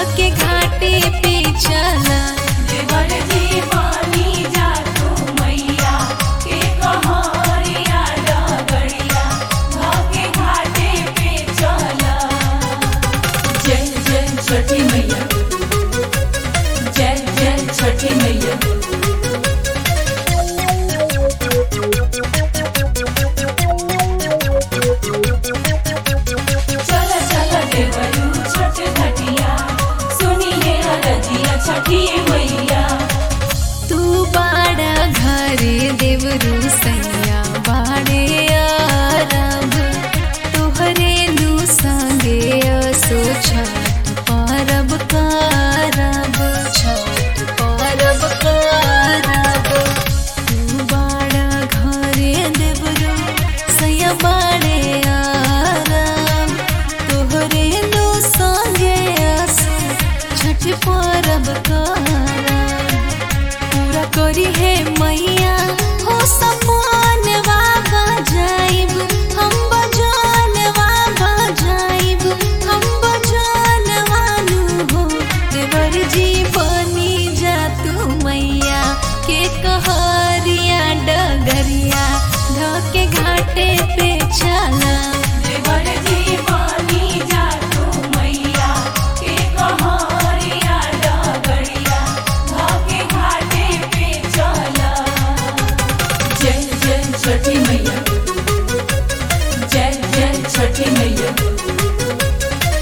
धके घाटे पे चला देवर जी मानी जा तू मैया के कहारिया डगड़िया भागे घाटे पे चला जय जय छठी मैया जय जय छठी मैया चला चला देवरू छठ घटिया सुनिए रजिया छठी मैया तू बाड़ा घरे देवरू सैया बाड़े आरब तोहरे नु संगे असो छठ परब करब छठ परब करब तू बाड़ा घरे देवरू सैया बाड़े आरब तोहरे नु संगे असो छठ परब करब पूरा करी है मैया हो सपन बाबा जाइब हम बजान बाबा जाइब हम बजान वालू हो देवर जी बनी जा तू मैया के कहरिया डगरिया धके घाटे पे चला देवर जी मानी जा तू मैया के कहारिया डगड़िया भागे घाटे पे चला जय जय छठी मैया जय जय छठी मैया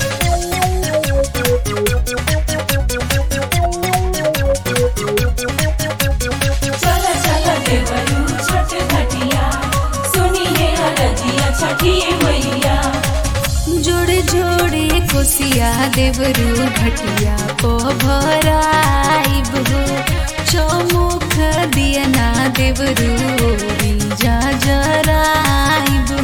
चला चला देवरू छठ घटिया सुनिए रजिया छठी मैया जोड़े जोड़े कोसिया देवरू घटिया को भराइब हो चौमुख दिया ना देवरू जा जराइब